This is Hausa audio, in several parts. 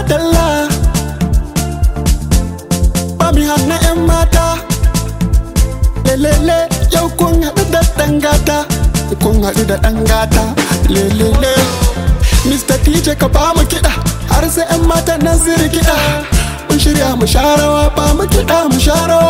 dalla ba mi hana 'yan mata lelele yau kun haɗu da ɗan gata kun haɗu da ɗan gata lelele Mr. DJ ka ba mu kiɗa har sai 'yan matan nan su kiɗa mun shirya mu sharawa ba mu kiɗa mu sharawa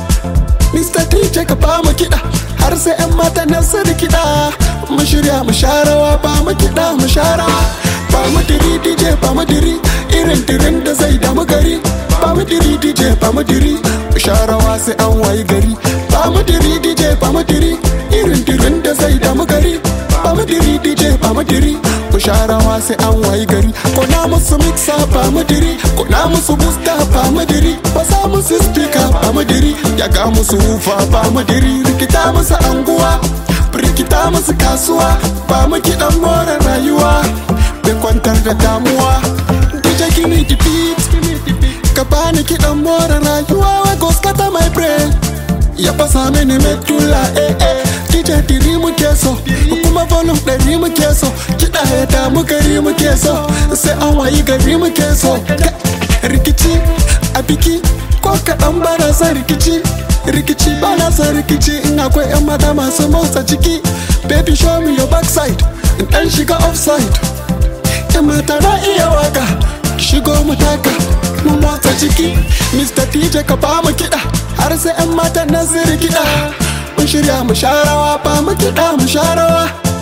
Mr. DJ ka ba mu kiɗa har sai 'yan matan nan su kiɗa mun shirya mu sharawa ba mu kiɗa mu sharawa ba mu diri DJ ba mu diri irin dirin da zai damu gari ba mu diri DJ ba mu diri mu sharawa sai an wayi gari ba mu diri DJ ba mu diri irin dirin da zai damu gari ba mu diri DJ ba mu diri mu sharawa sai an wayi gari ko na musu mixa ba mu diri ko na musu booster ba mu diri ba sa musu speaker ba mu diri ya ga musu hufa ba mu diri rikita musu anguwa rikita musu kasuwa ba mu kiɗan more rayuwa bai kwantar da damuwa DJ gini the beat ka bani kiɗan more rayuwa wai goskata my brain ya fasa mini medulla eh eh DJ diri muke so kuma volume ɗari muke so kiɗa ya damu gari muke so sai an wayi gari muke so rikici a biki ko kaɗan ba na son rikici rikici ba na son rikici in akwai 'yan mata masu motsa ciki baby show me your backside in ɗan shiga offside 'yan mata na iya waka shigo mu taka mu motsa ciki Mr. DJ ka ba mu kiɗa har sai 'yan matan nan su kiɗa mun shirya mu sharawa ba mu kiɗa mu sharawa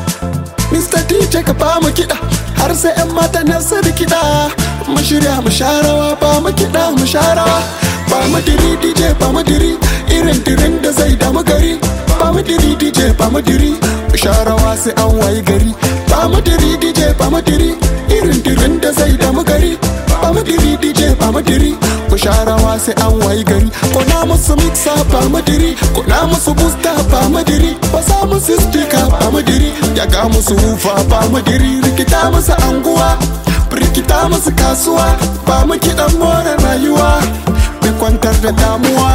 Mr. DJ ka ba mu kiɗa har sai 'yan matan nan su kiɗa mun shirya mu sharawa ba mu kiɗa mu sharawa ba mu diri DJ ba mu diri irin dirin da zai damu gari ba mu diri DJ ba mu diri mu sharawa sai an wayi gari ba mu diri DJ ba mu diri irin dirin da zai damu gari ba mu diri DJ ba mu diri mu sharawa sai an wayi gari ko na musu mixa ba mu diri ko na musu booster ba mu diri ba sa musu speaker ba mu diri ya ga musu hufa ba mu diri rikita musu anguwa rikita musu kasuwa ba mu kiɗan more rayuwa bai kwantar da damuwa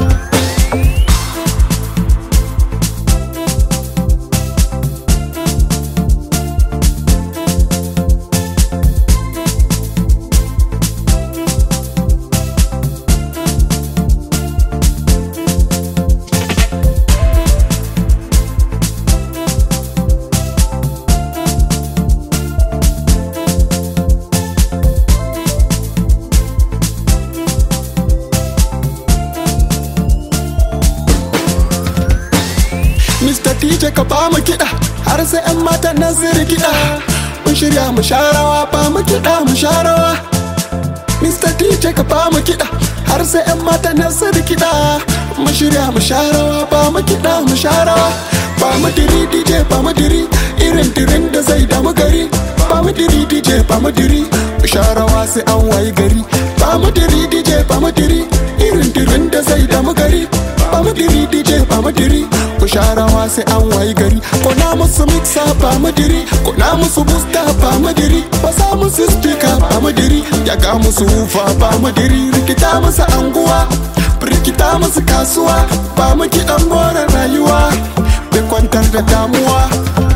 Mr. DJ ka ba mu kiɗa har sai 'yan matan nan su kiɗa mun shirya mu sharawa ba mu kiɗa mu sharawa Mr. DJ ka ba mu kiɗa har sai 'yan matan nan su kiɗa mun shirya mu sharawa ba mu kiɗa mu sharawa ba mu diri DJ ba mu diri irin dirin da zai damu gari ba mu diri DJ ba mu diri mu sharawa sai an wayi gari ba mu diri DJ ba mu diri irin dirin da zai damu gari ba mu diri DJ ba mu diri mu sharawa sai an wayi gari ko na musu mixa ba mu diri ko na musu booster ba mu diri ba sa musu speaker ba mu diri ya ga musu hufa ba mu diri rikita musu anguwa rikita musu kasuwa ba mu kiɗan more rayuwa bai kwantar da damuwa